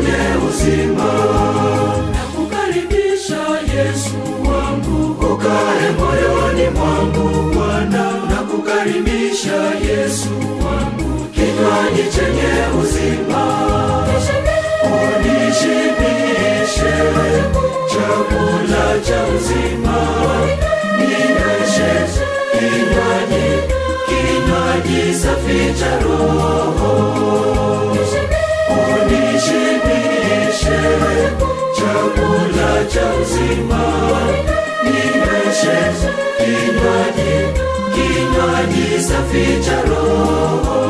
chenye uzima. Nakukaribisha Yesu wangu, ukae moyoni mwangu Bwana. Nakukaribisha Yesu wangu, kinywaji chenye uzima. Unishibishe chakula cha uzima, ninyweshe kinywaji, kinywaji safi cha Roho. Unishibishe chakula cha uzima, ninyweshe kinywaji, kinywaji safi cha Roho.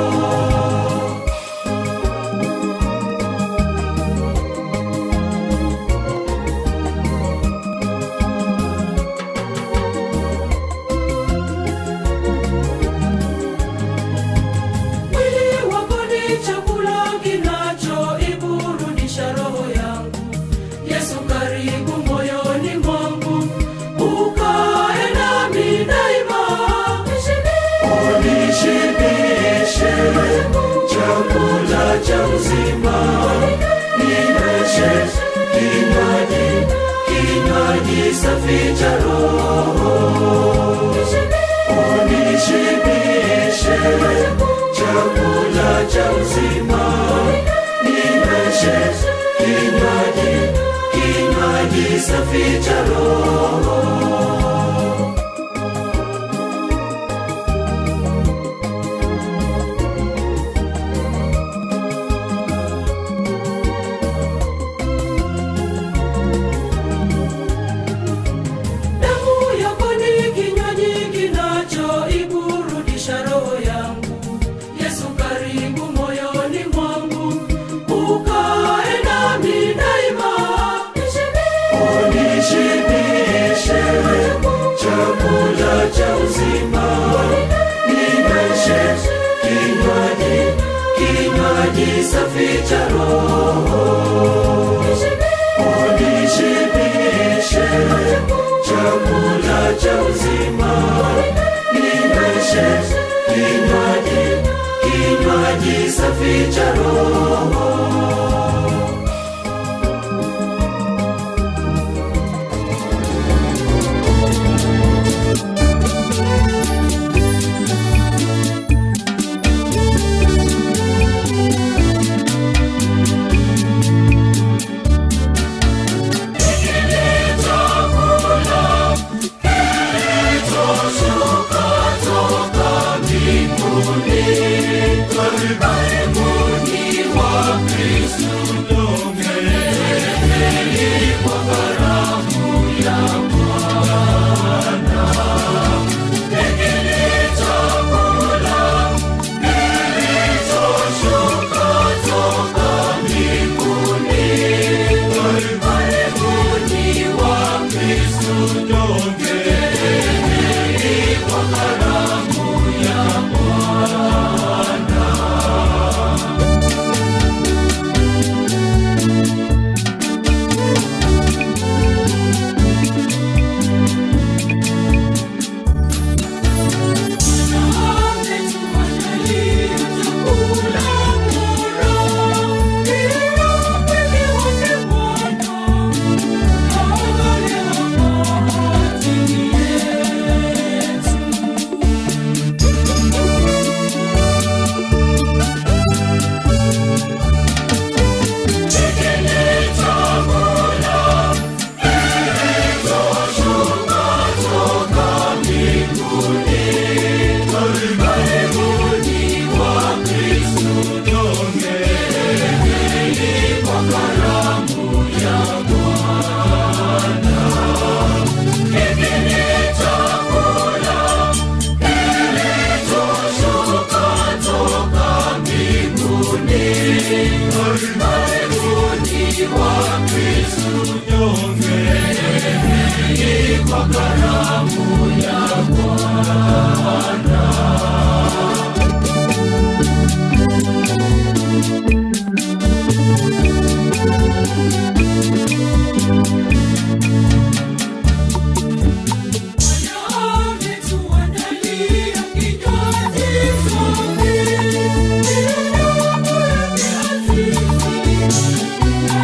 Mwili wako ni chakula kinachoiburudisha roho yangu. Yesu karibu moyoni mwangu, ukae nami daima. Unishibishe chakula cha uzima, ninyweshe kinywaji, kinywaji safi cha Roho. Unishibishe chakula cha uzima, ninyweshe kinywaji, kinywaji safi cha Roho. Damu yako ni kinywaji kinachoiburudisha roho yangu. Yesu karibu moyoni mwangu, ukae nami daima. Unishibishe chakula cha uzima, ninyweshe kinywaji, kinywaji safi cha Roho. Unishibishe chakula cha uzima, ninyweshe kinywaji, kinywaji safi cha Roho. Thank you.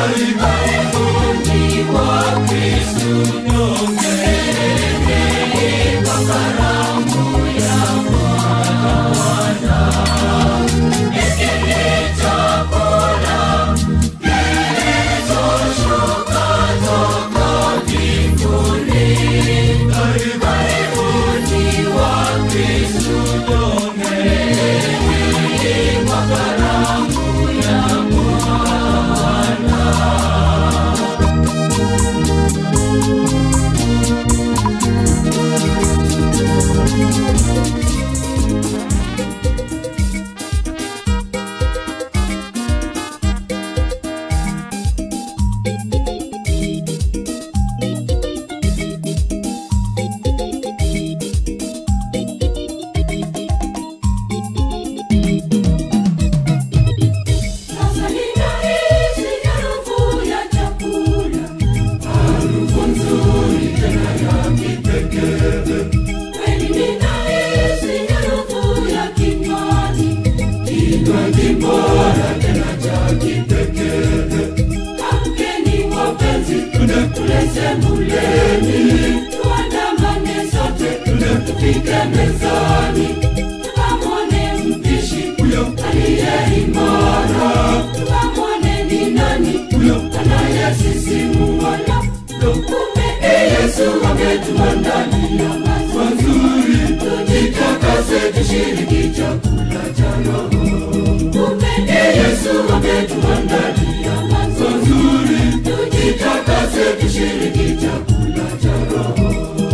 Sasa ninahisi harufu ya chakula, harufu nzuri tena ya kipekee. Kweli ninahisi harufu ya kinywaji, kinywaji bora tena cha kipekee. Amkeni wapenzi, tule sebuleni, tuandamane sote, tufike mezani, tukamwone mpishi aliye imara, tukamwone ni nani anayesisimua labda. Kumbe ni Yesu ametuandalia mazuri, tujitakase tushiriki chakula cha Roho. Kumbe ni Yesu ametuandalia mazuri, tujitakase tushiriki chakula cha Roho.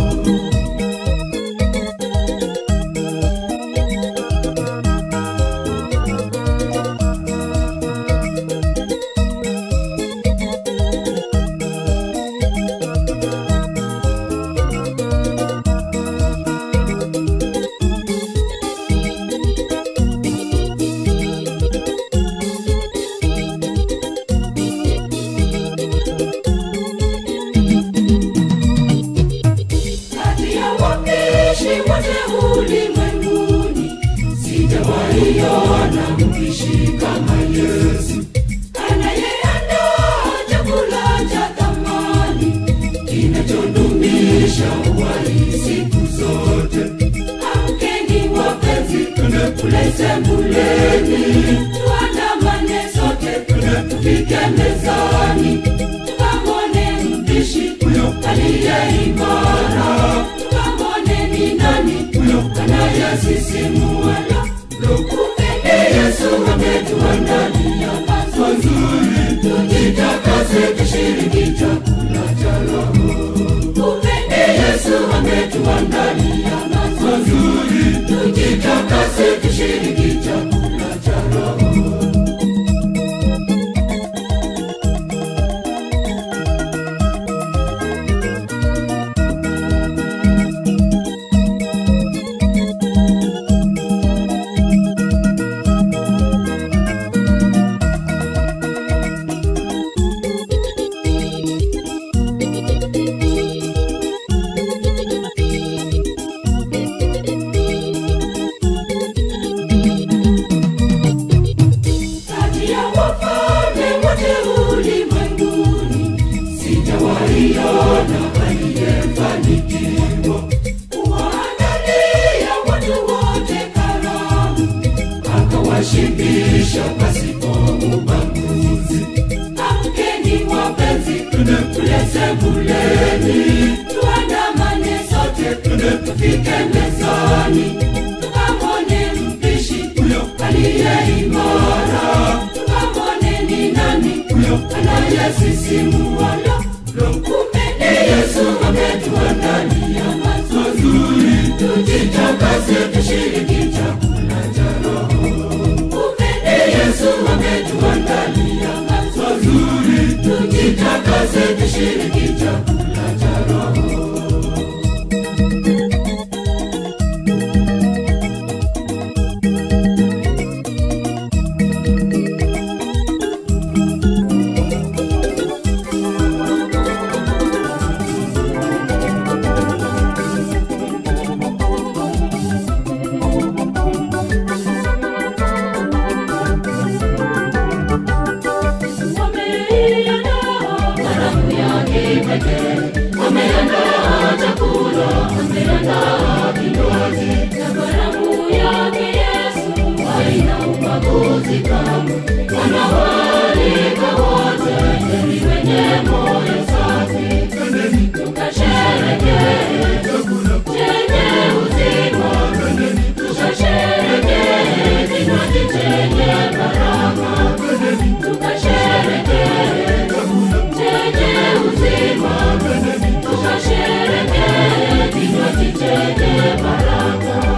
kati ya wapishi wote ulimwenguni sijawaiona mpishi kama Yesu anayeandaa chakula cha thamani kinachodumisha uhai siku zote. Amkeni wapenzi, tule sebuleni, tuandamane sote, tufike mezani, tukamwone mpishi aliye imara, tukamwone ni nani anayesisimua labda. Kumbe ni Yesu ametuandalia mazuri, tujitakase tushiriki chakula cha Roho. Kumbe ni Yesu ametuandalia mazuri, tujitakase tushiriki chakula cha Roho. kati ya wafalme wote ulimwenguni sijawaiona aliyefanikiwa kuwaandalia watu wote karamu akawashibisha pasipo ubaguzi amkeni wapenzi tule sebuleni tuandamane sote tufike mezani tukamwone mpishi aliye imara tukamwone ni nani anayesisimua labda. kumbe ni Yesu ametuandalia mazuri tujitakase tushiriki chakula cha Roho kumbe ni Yesu ametuandalia mazuri tujitakase tushiriki chakula cha Roho Wameiona kipekee ameandaa chakula ameandaa kinywaji na karamu yake yesu haina ubaguzi kamwe anawaalika wote heri wenye moyo safi tukasherekee chenye uzima tukasherekee kinywaji chenye baraka tukasherekee chenye uzima tukasherekee kinywaji chenye baraka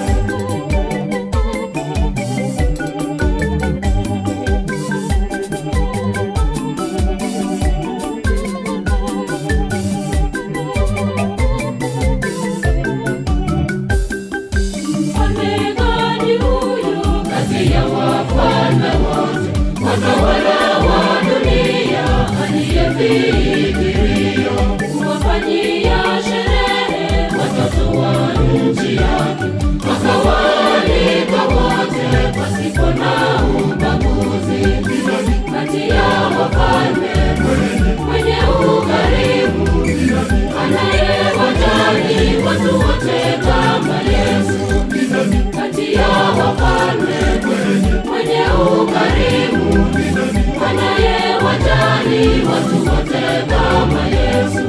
Mfalme gani huyu kati ya wafalme wote, watawala wa dunia, aliyefikiria kuwafanyia sherehe watoto wa nchi yake, akawaalika wote pasipo na ubaguzi, kati ya wafalme mwenye ukarimu, anayewajali watu wote kama Yesu kati ya wafalme mwenye ukarimu anayewajali watu wote kama Yesu.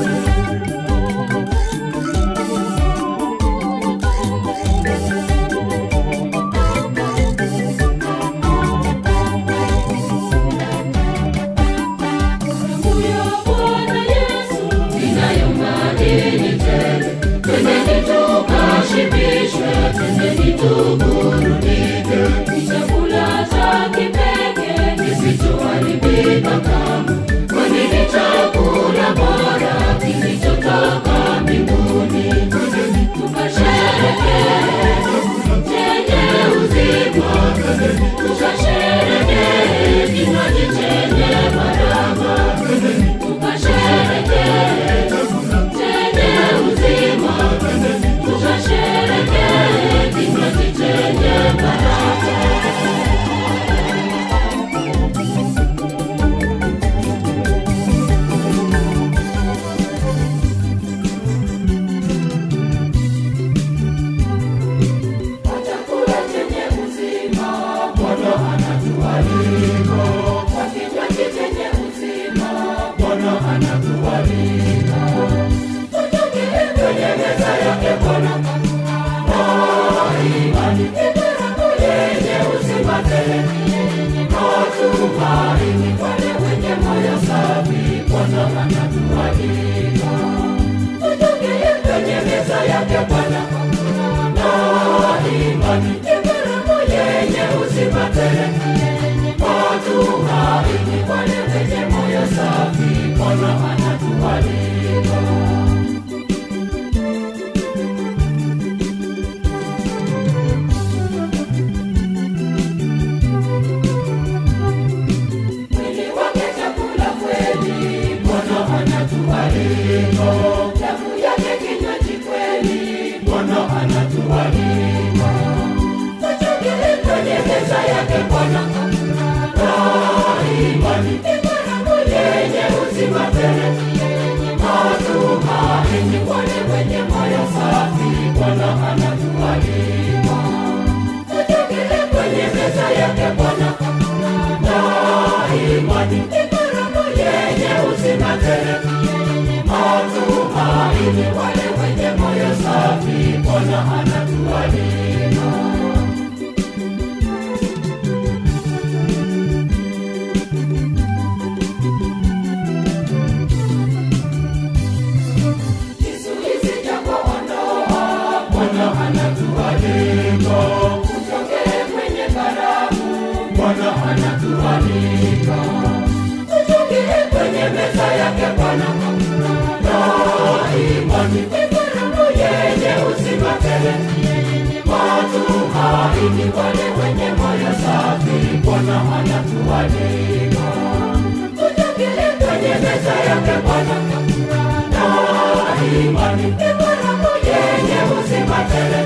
Huyo Bwana Yesu inayo madini tele, twendeni tukashibishwe, twendeni tuburudike. Ni chakula cha kipekee kisichoharibika kamwe, kwani ni chakula bora kilichotoka mbinguni. Tukasherekee chenye uzima, tukasherekee kinywaji chenye baraka, tukasherekee chenye uzima, tukasherekee kinywaji chenye baraka. Kwa chakula chenye uzima, Bwana anatualika. Kwa kinywaji chenye uzima, Bwana anatualika. Tutoke kwenye meza yake Bwana na imani ni karamu yenye uzima tele. Matumaini wale wenye moyo safi, Bwana anatualika. Tutoke kwenye meza yake Bwana na imani ni karamu yenye uzima tele. Matumaini wale wenye moyo safi, Bwana anatualika. Mwili wake chakula kweli, Bwana anatualika. Damu yake kinywaji kweli, Bwana anatualika. Tuchukue kwenye meza yake Bwana na imani ni karamu yenye uzima tele. Matumaini wale wenye moyo safi, Bwana anatualika. Tuchukue kwenye meza yake Bwana na imani ni karamu yenye uzima tele. Matumaini wale wenye moyo safi, Bwana anatualika. Kizuizi cha kuondoa, Bwana anatualika. Tutoke kwenye karamu, Bwana anatualika. Tutoke kwenye meza yake Bwana na imani ni karamu yenye uzima tele. Matumaini wale wenye moyo safi, Bwana anatualika. Tutoke kwenye meza yake Bwana na imani ni karamu yenye uzima tele.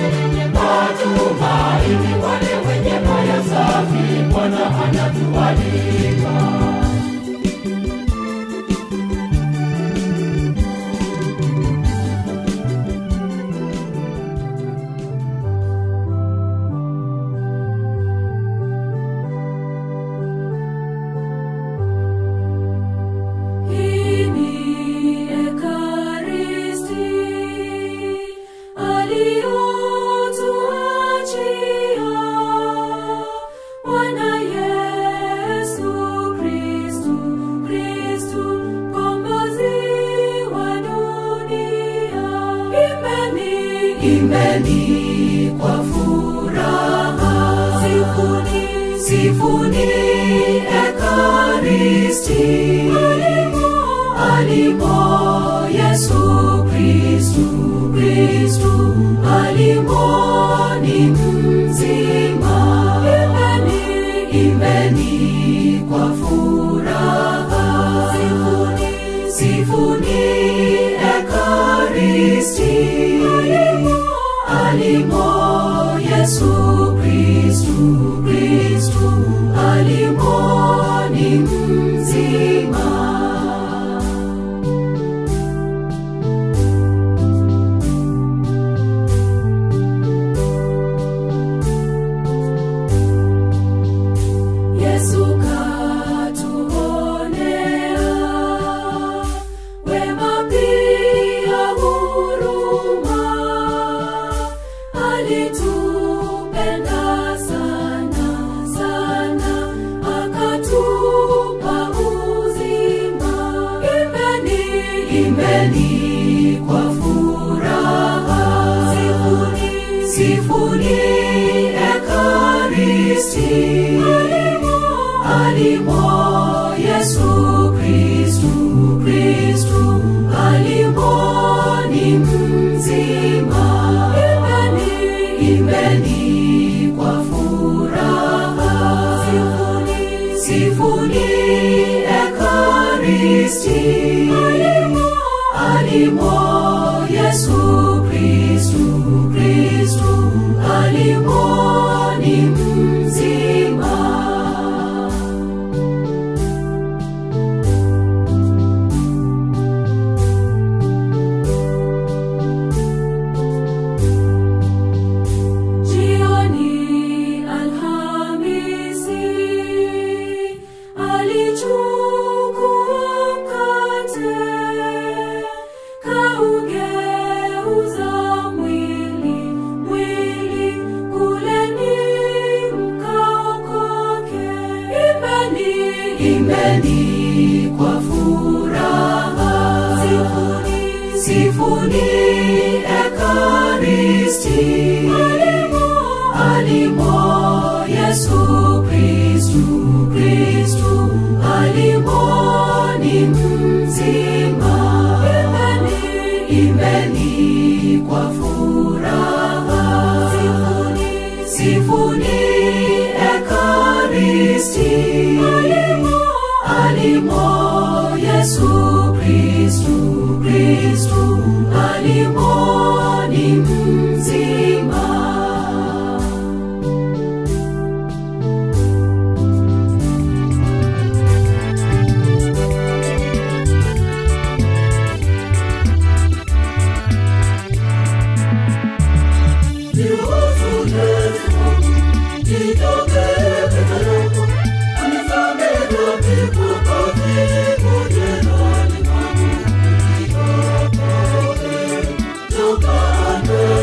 Matumaini wale wenye moyo safi, Bwana anatualika. imbeni kwa furaha sifuni sifuni ekaristi alimo alimo yesu kristu kristu alimo ni mzima imbeni imbeni kwa furaha sifuni sifuni ekaristi alimo alimo yesu kristu kristu alimo ni mzima Yesu katuonea wema pia huruma, alitupenda sana sana, akatupa uzima. Imbeni, imbeni kwa furaha, sifuni, sifuni ekaristi alimo alimo yesu kristu kristu alimo ni mzima imbeni imbeni kwa furaha sifuni sifuni ekaristi alimo alimo yesu kristu kristu alimo ni mzima Jioni Alhamisi alichukua mkate kaugeuza mwili mwili kuleni mkaokoke imbeni imbeni kwa furaha sifuni sifuni ekaristi alimo alimo yesu kristu kristu alimo ni mzima imbeni imbeni kwa furaha sifuni sifuni ekaristi alimo alimo yesu kristu kristu alimo ni mzima Toka ande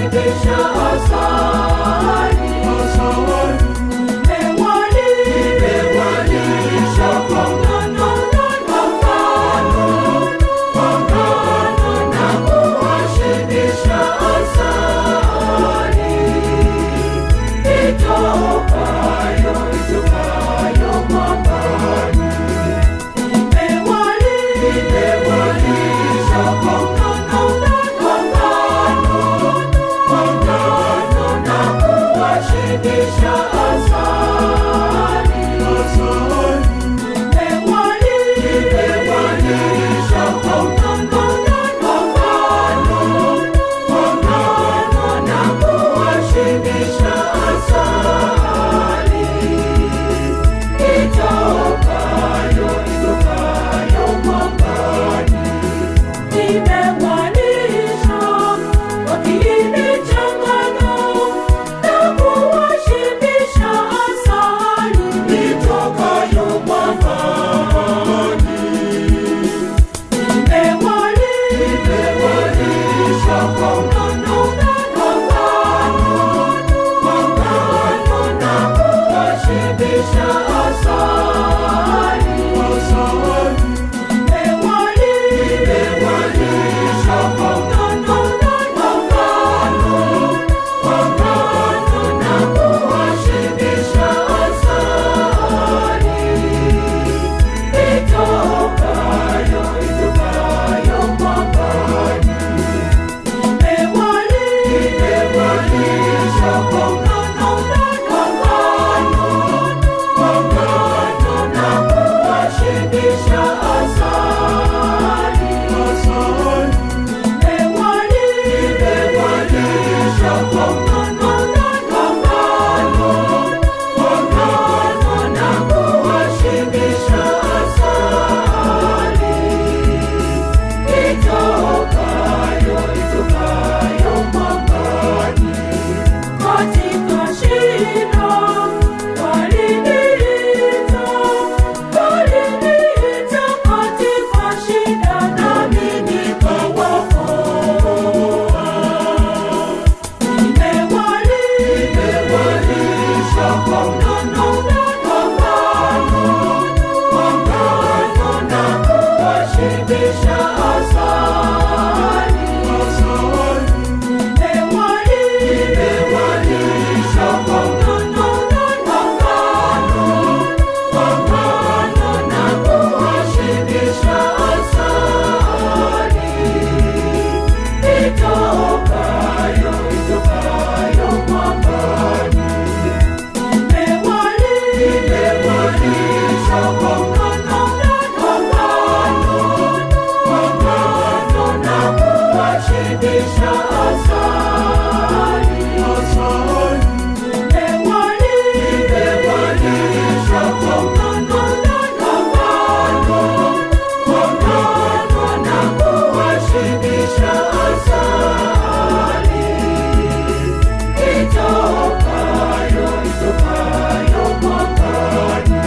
kuwashibisha asali. Nimewalisha kwa ngano kwa ngano, kwa ngano na kuwashibisha asali. Itokayo, itokayo mwambani. Nimewalisha kwa ngano kwa ngano, kwa ngano na kuwashibisha asali. Nimewalisha kwa ngano kwa ngano, kwa ngano na kuwashibisha asali. Itokayo, itokayo mwambani. Nimewalisha kwa kiini cha ngano na kuwashibisha asali itokayo mwambani. Nimewalisha kwa ngano kwa ngano, kwa ngano na kuwashibisha asali. Nimewalisha kwa ngano kwa ngano, kwa ngano na kuwashibisha asali. Itokayo, itokayo mwambani. Nimewalisha kwa ngano kwa ngano, kwa ngano na kuwashibisha asali. Nimewalisha kwa ngano kwa ngano, kwa ngano na kuwashibisha asali. Itokayo, itokayo mwambani. Katika shida waliniita, waliniita katika shida nami nikawaokoa. Nimewalisha kwa ngano kwa ngano, kwa ngano na kuwashibisha asali. Nimewalisha kwa ngano kwa ngano, kwa ngano na kuwashibisha asali. Itokayo, itokayo mwambani. Nimewalisha kwa ngano kwa ngano, kwa ngano na kuwashibisha asali. Nimewalisha kwa ngano kwa ngano, kwa ngano na kuwashibisha asali. Itokayo, itokayo mwambani.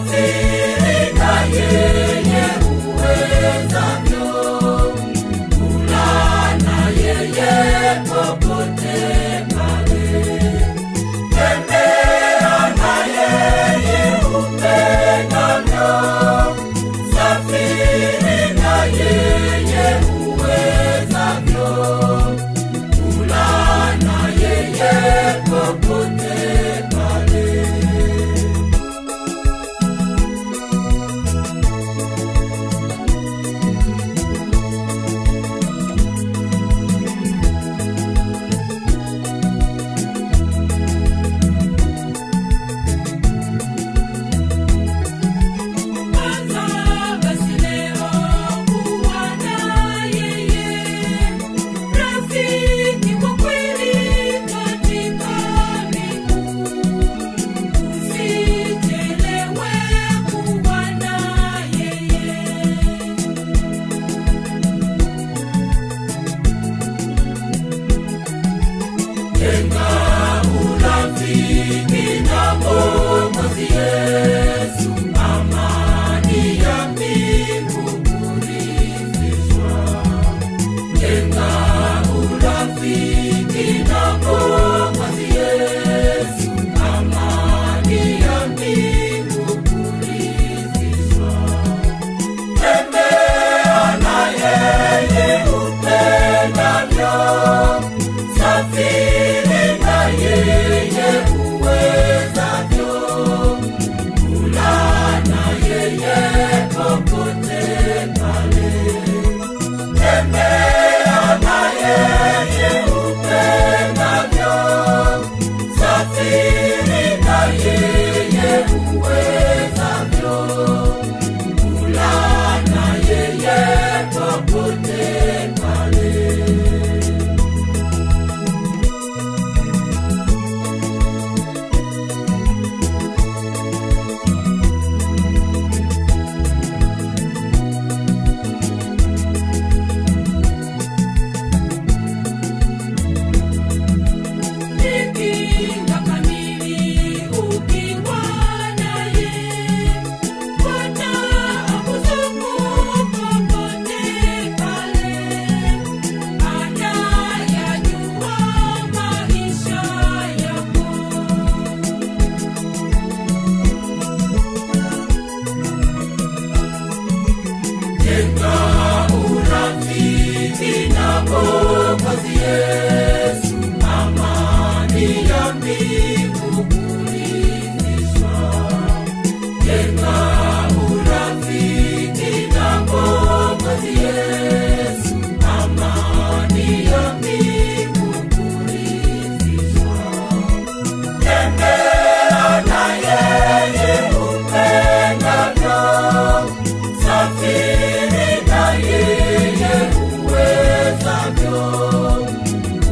safiri na yeye uwezavyo, kula na yeye popote pale, tembea na yeye upendavyo, safiri na yeye uwezavyo, kula na yeye popote pale. Kwanza basi leo kuwa na yeye, rafiki wa kweli katika miguu. Usichelewe kuwa na yeye. Jenga urafiki na Mwokozi Yesu, amani ya mbingu kurithishwa. Jenga urafiki na Mwokozi Yesu, amani ya mbingu kurithishwa. Tembea na yeye upendavyo, safiri na yeye uwezavyo, kula na yeye popote pale. Tembea na yeye upendavyo, safiri na yeye uwezavyo kula na yeye popote pale. Kinga kamili ukiwa naye, Bwana akuzunguka popote pale, anayajua maisha yako. Jenga urafiki na Mwokozi Yesu, amani ya mbingu kurithishwa. Jenga urafiki na Mwokozi Yesu, amani ya mbingu kurithishwa. Tembea na yeye upendavyo, safiri na yeye uwezavyo,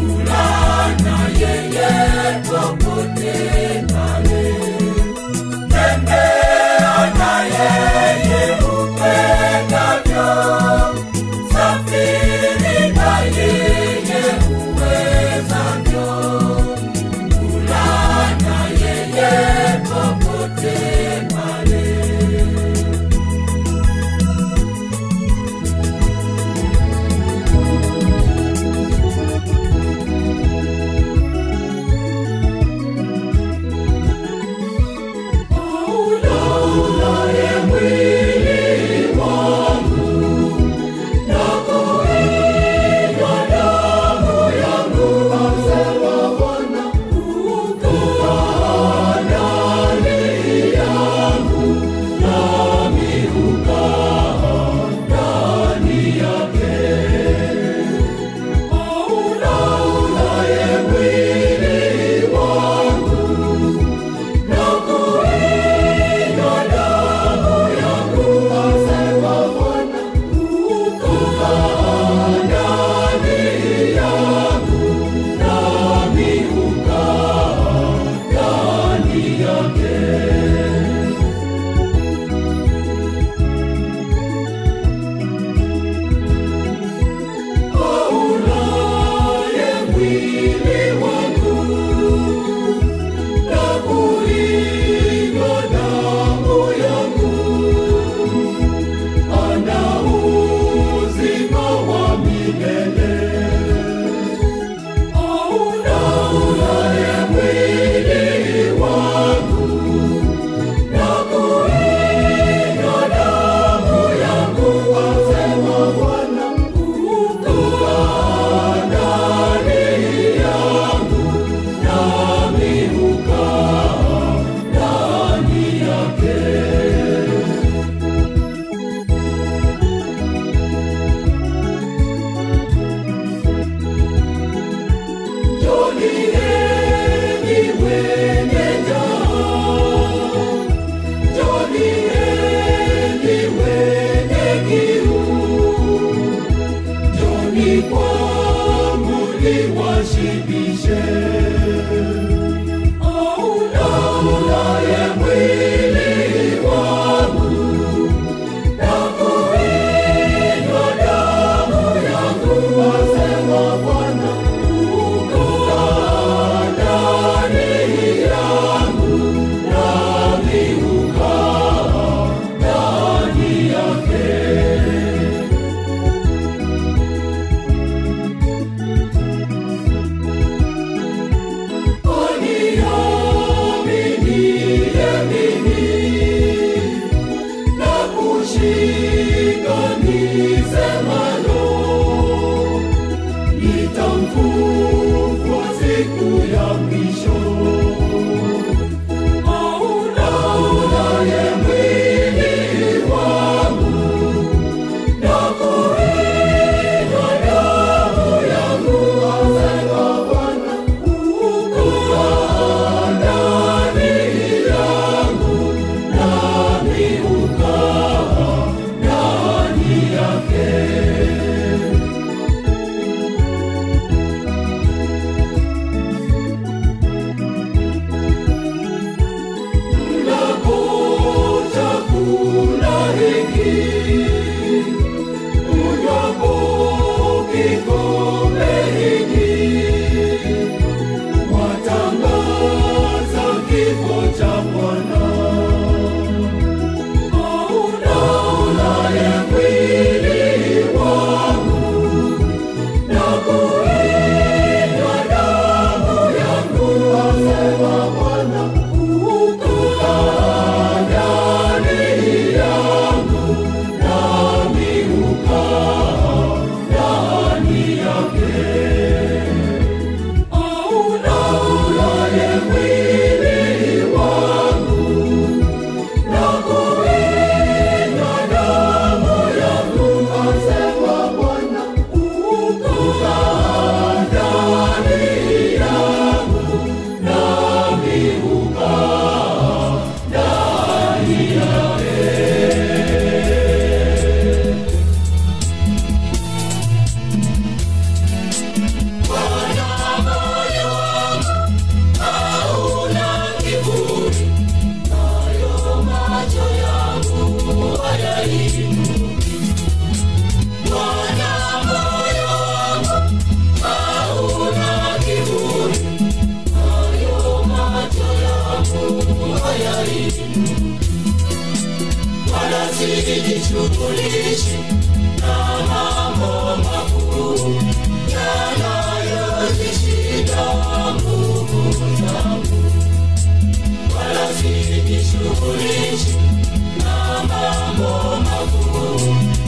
sijishughulishi na mambo makuu yanayozishinda nguvu zangu, wala sijishughulishi na mambo makuu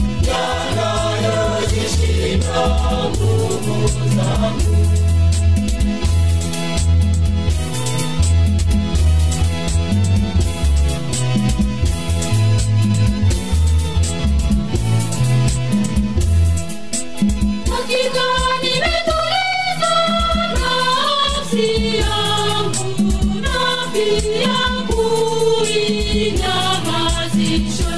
yanayozishinda nguvu zangu. Hakika nimetuliza nafsi yangu na pia kuinyamazisha.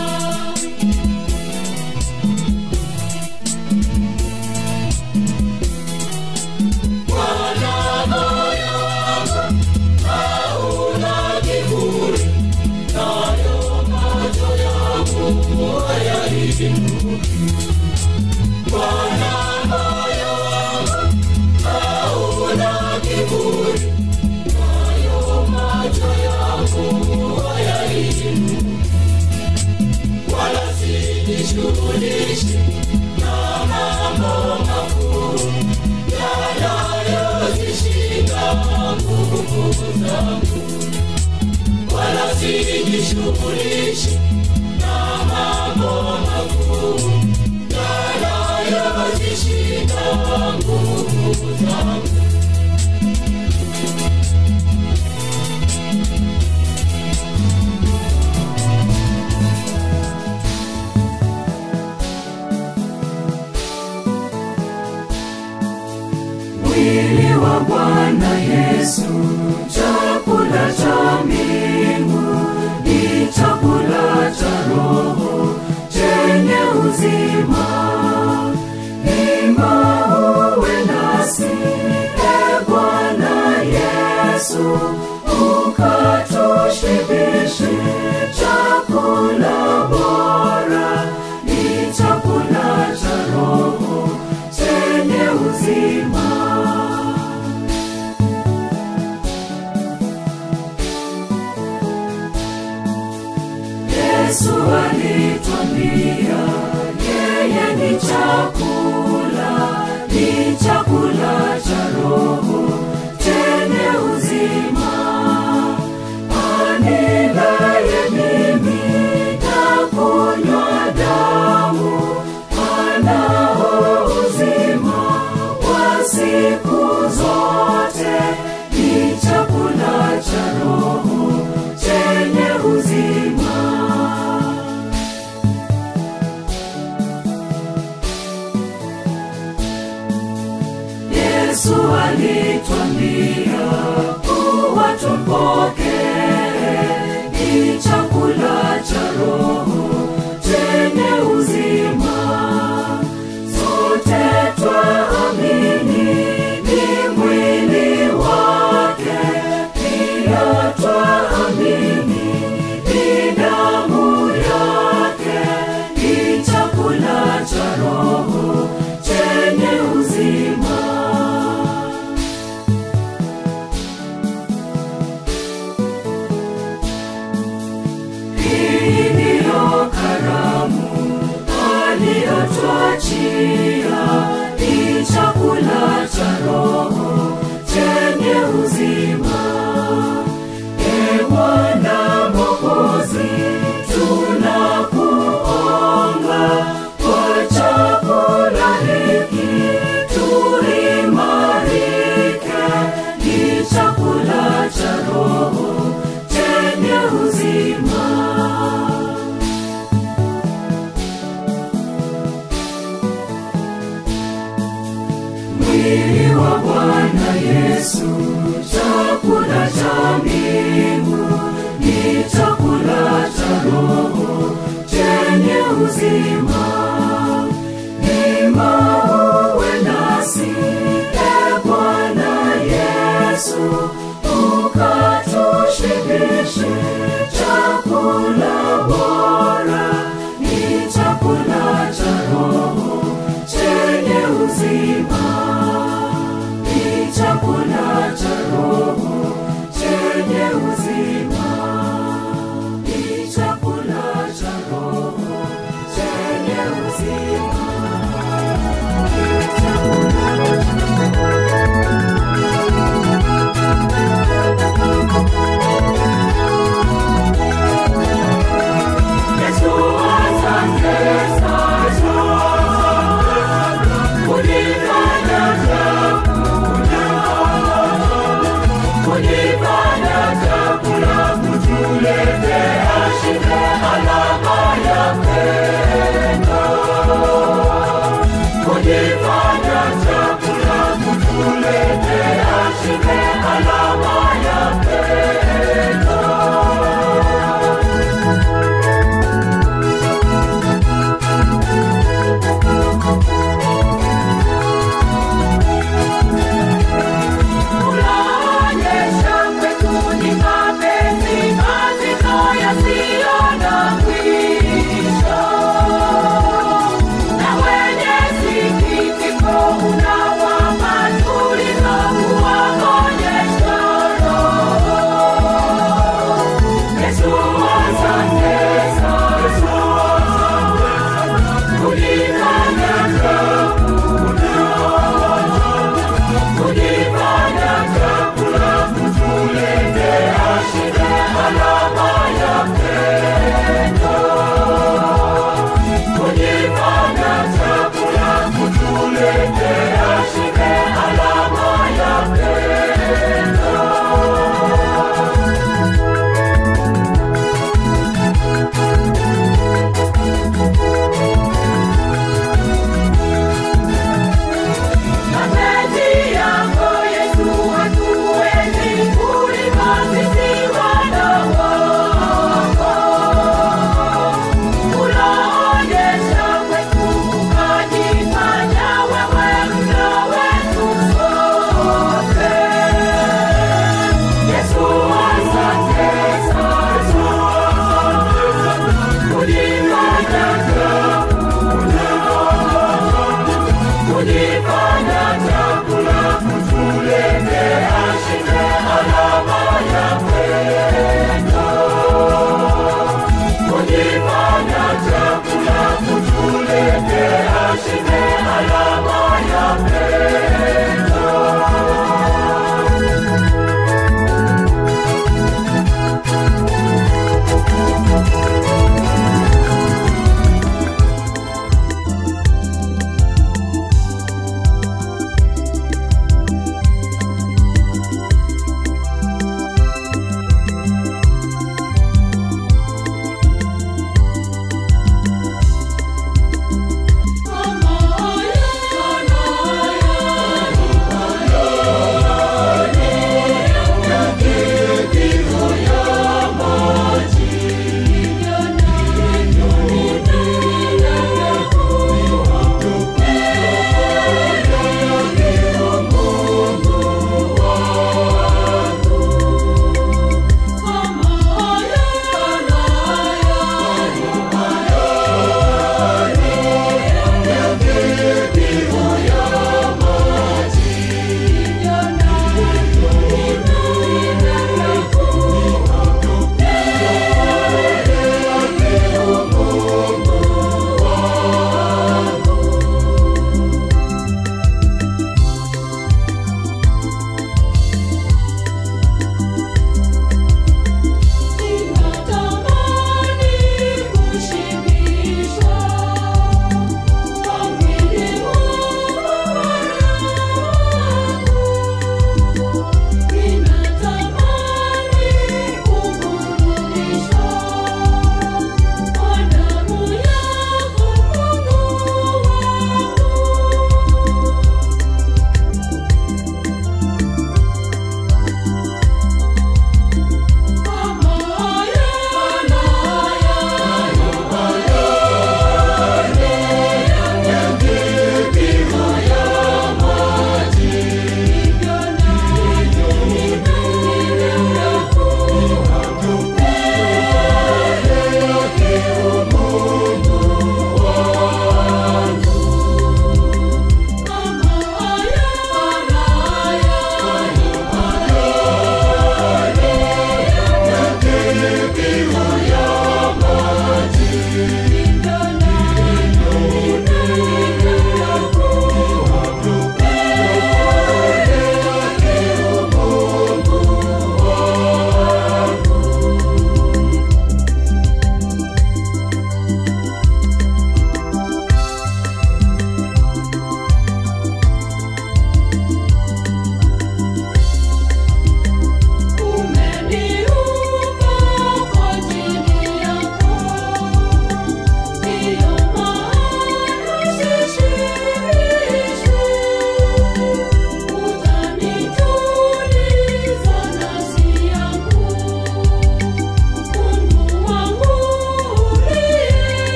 Bwana moyo wangu hauna kiburi, nayo macho yangu hayainuki. Bwana moyo wangu hauna kiburi, nayo macho yangu hayainuki. Wala sijishughulishi na mambo makuu yanayozishinda nguvu zangu, wala sijishughulishi na mambo makuu yanayozishinda nguvu zangu. Mwili wa Bwana Yesu, chakula cha mbingu, ni chakula cha roho chenye uzima. Ima uwe nasi, e Bwana Yesu, ukatushibishe chakula bora, ni chakula cha roho chenye uzima. Yesu alitwambia yeye ni chakula, ni chakula cha roho chenye uzima. Anilaye mimi na kunywa damu anao uzima wa siku zote, ni chakula cha roho chenye uzima. Yesu alitwambia kuwa tumpokee, ni chakula cha roho chenye uzima. Sote twaamini ni mwili wake, pia twaamini ni damu yake, ni chakula cha roho chenye uzima. Hii ndiyo karamu aliyotuachia, ni chakula cha roho chenye uzima. E Bwana Mwokozi, tunakuomba kwa chakula hiki tuimarike, ni chakula cha roho chenye uzima. Mwili wa Bwana Yesu, chakula cha mbingu, ni chakula cha roho chenye uzima. Ima uwe nasi, e Bwana Yesu, ukatushibishe chakula bora, ni chakula cha roho chenye uzima ni chakula cha roho chenye uzima, ni chakula cha roho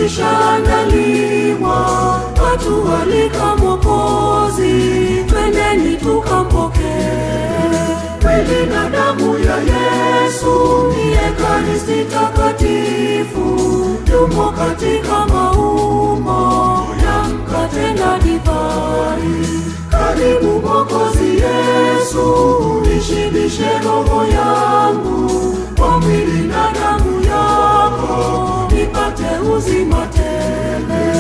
imekwisha andaliwa, watu walika Mwokozi, twendeni tukampokee. Mwili na damu ya Yesu ni Ekaristi takatifu, yumo katika maumbo ya mkate na divai. Karibu Mwokozi Yesu, nishibishe roho yangu kwa mwili na damu yako, nipate uzima tele.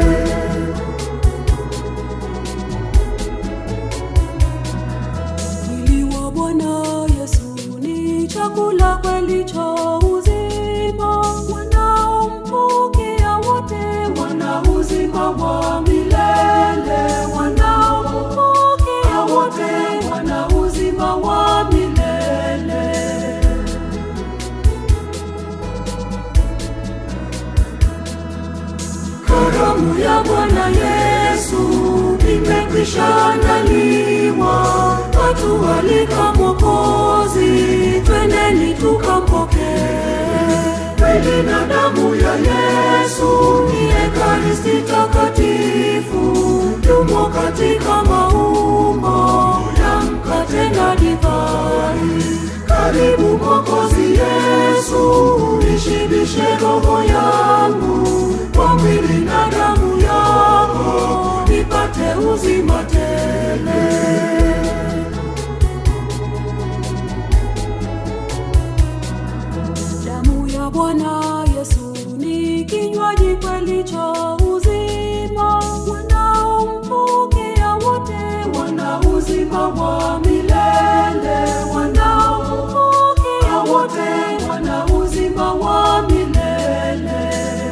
Mwili wa Bwana Yesu ni chakula kweli cha uzima, wanaompokea wote wana uzima wa milele, wanaompokea wote wana uzima wa milele. Karamu ya Bwana Yesu imekwisha andaliwa, watu walika Mwokozi, twendeni tukampokee. Mwili na damu ya Yesu ni Ekaristi takatifu, yumo katika maumbo ya mkate na divai. Karibu Mwokozi Yesu, nishibishe roho yangu kwa mwili na damu yako, nipate uzima tele. Damu ya Bwana Yesu ni kinywaji kweli cha uzima, wanaompokea wote wana uzima wa milele, wanaompokea wote wana uzima wa milele.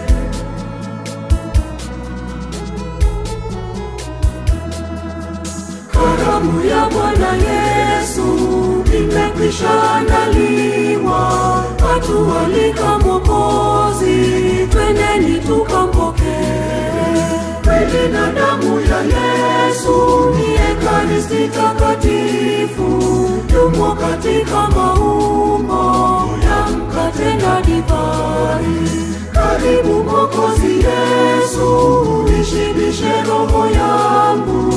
Karamu ya Bwana Yesu imekwisha andaliwa, watu walika Mwokozi, twendeni tukampokee. Mwili na damu ya Yesu ni Ekaristi takatifu, yumo katika maumbo ya mkate na divai. Karibu Mwokozi Yesu, nishibishe roho yangu